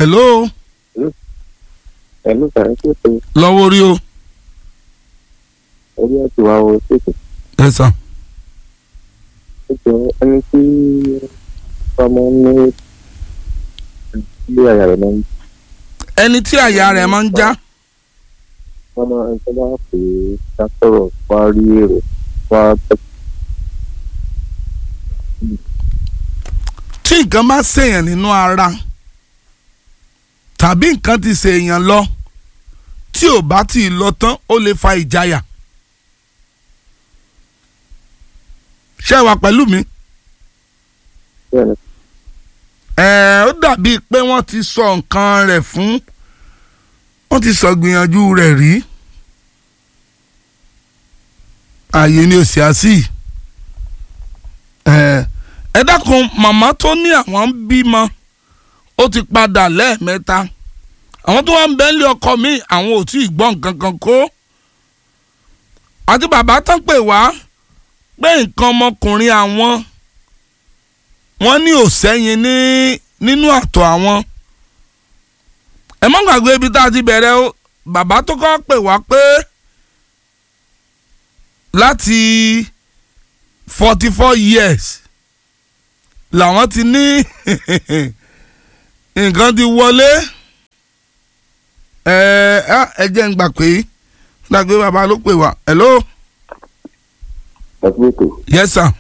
hello ẹ̀lú sàrẹ́ tó tó lọ́wọ́ orí o orí ẹ̀tù wa o ṣètò ẹ sàn ṣètò ẹni tí ọmọ ní ilé àyà rẹ̀ máa ń ẹni tí àyà rẹ̀ máa ń já wọ́n máa ń tọ́ bá pè é sátọ̀rọ̀ wá rí èrò wá tẹ́ tí nǹkan bá ṣèyàn nínú ara tàbí nǹkan ti ṣèyàn lọ tí ò bá tí ì lọ tán ó lè fa ìjayà ṣé ẹ wà pẹ̀lú mi bẹ́ẹ̀ ni ẹ ó dàbíi pé wọ́n ti sọ nǹkan rẹ̀ fún wọ́n ti sọ gbìyànjú rẹ̀ rí ààyè ni ò sí àsì ẹ ẹ dákun màmá tó ní àwọn ń bímọ ó ti padà lẹ́ẹ̀mẹ́ta àwọn tó wà ń bẹ́ńlẹ̀ ọkọ mi àwọn ò tí ì gbọ́ nǹkan kan kó àti bàbá tán pè wá pé nǹkan ọmọkùnrin àwọn wọ́n ní òsẹ́yìn ní nínú àtọ̀ àwọn ẹ má gbàgbé ibi tá a ti bẹ̀rẹ̀ o bàbá tó kọ́ pè wá pé láti forty four years làwọn ti ní nǹkan ti wọlé ẹ ẹ jẹ́ ń gbà pé gbàgbé bàbá ló pè wá hello ẹ̀kú ètò yes sir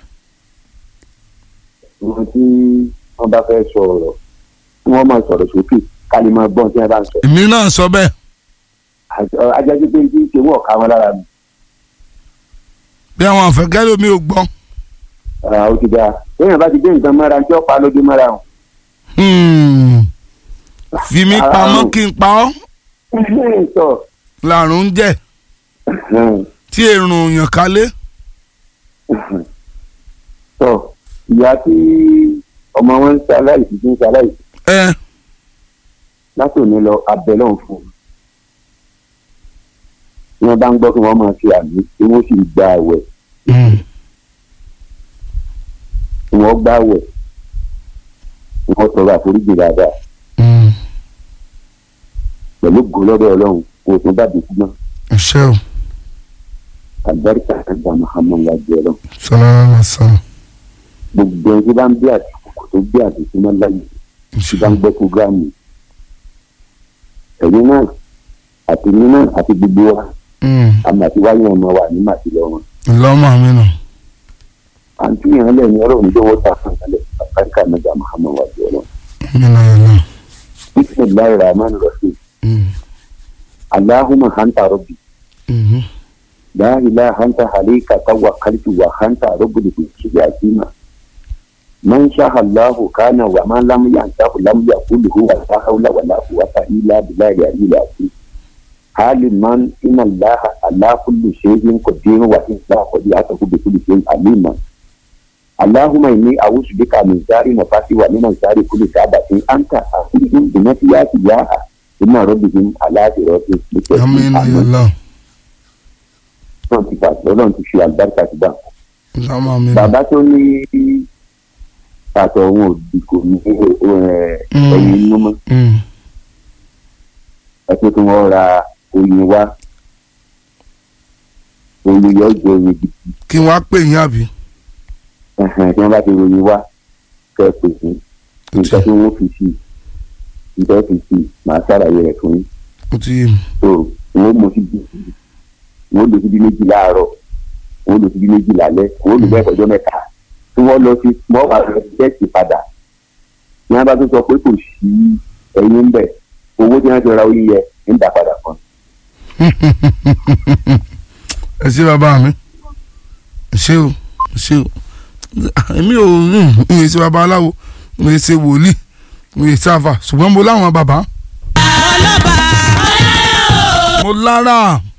wọn tí wọ́n bá fẹ́ sọ ọ̀rọ̀ tí wọ́n máa sọ̀rọ̀ sókè ká lè máa gbọ́n tí wọ́n bá ń sọ èmi náà sọ bẹ́ẹ̀ ajájú pé kí n ṣe wọ́n ká wọn lára mi bí àwọn àfẹ́kẹ́ lómi ò gbọ́. Ah, ó ti dáa lẹ́yìn bá ti dé nǹkan mọ́ra tí ó pa lójú mọ́ra wọn. Hmm. fi mí pamọ́ kí n pa ọ́ sọ làrùn ń jẹ́ tí èrùn yàn kálé. sọ ìyá tí ọmọ wọn ń ṣe aláìsí tí ń ṣe aláìsí ẹ láti òní lọ abẹ náà fún un tí wọ́n bá ń gbọ́ kí wọ́n máa ṣe àmì tí wọ́n sì gba àwẹ̀ tí wọ́n gbá àwẹ̀ tí wọ́n tọrọ àforíjì dáadáa pẹ̀lú gòlọ́dọ̀ ọlọ́run kò tún bá dùn náà ṣé o àgbáríkà àgbà muhammadu ajẹ́ ọlọ́run sọlá sọlá gbogbo ẹni tí bá ń bí àtìkù tó bí àtìkù máa láyè tí bá ń gbọ́ programu ẹ̀yin náà àti mi náà àti gbogbo wa àmì àti wáyé ọmọ wa ní màtí lọ wọn. lọ́mọ mi nù. àǹtí yẹn lẹ́yìn ọlọ́run tó wọ́n ta fún ìkàlẹ̀ àgbáríkà àgbà muhammadu ajẹ́ ọlọ́run. mi náà yẹn náà. bisimilayi rahman rahim allahumma hanta rabbi la ilaha anta alayka tawakkaltu wa hanta rabbul yakima man sha Allahu kana wa man lam yantahu lam yakul huwa la hawla wa la quwwata illa billahi al-aliyyil azim halin man inna Allaha ala kulli shay'in qadir wa inna qadiyatahu bi kulli shay'in alima اللهم إني أعوذ بك من شر نفسي ومن شر كل شابة أنت أخذهم بنفسيات ياها إن ربهم على صراط àmì náà yẹn مستقيم náà. Ọlọ́run ti fà- Ọlọ́run ti fi àlùbáríkà ti dá lọ́mọ mi nù. bàbá tó ní pàtó òun òdì kò ní ẹ, Mm. ẹyin inú mọ́ Mm. ẹ pé kí wọ́n ra oyin wá oyin yọ jẹ oyin gidi kí wọ́n á pè yín àbí. ẹhẹn, tí wọ́n bá ti royin wá kẹ́ ẹ pè sí nǹkan tí wọ́n fi sí nǹkan fi sí màá ṣàlàyé rẹ̀ fún yín ó ti yé mi. tó wọ́n mú sí bí wọ́n lò sí bí méjì láàárọ̀ wọ́n lò sí bí méjì lálẹ́ wọ́n lò bẹ́ẹ̀ kọjọ́ mẹ́ta tí wọ́n lọ sí wọ́n wà lọ sí tẹ́sì padà ní wọ́n bá tún sọ pé kò sí ẹyin ń bẹ̀ owó tí wọ́n ti ra oyin yẹ ń dà padà kan. ẹ ṣé bàbá mi ẹ ṣé o ẹ ṣé o èmi ò ń ṣe bàbá aláwo mo lè ṣe wòlíì mo lè ṣe àfà ṣùgbọ́n mo láwọn bàbá. mo lára